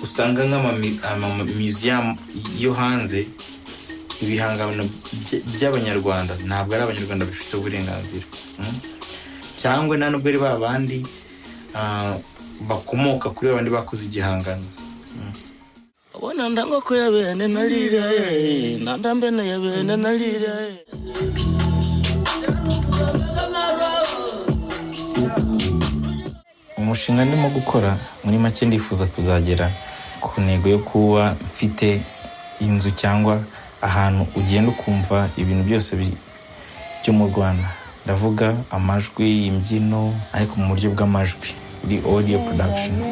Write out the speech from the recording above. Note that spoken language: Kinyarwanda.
usanga nk'amamuseum yo hanze ibihangano by'abanyarwanda ntabwo ari abanyarwanda bifite uburenganzira cyangwa nta nubwo ari ba bandi bakomoka kuri babandi bakoze igihangano abonanda ngo ko yabene narira nandambene yabene narira umushinga ndimo gukora muri make ndifuza kuzagera ku ntego yo kuba mfite inzu cyangwa ahantu ugenda ukumva ibintu byose byo mu rwanda ndavuga amajwi imbyino ariko mu buryo bw'amajwi iri odiyo porodakishoni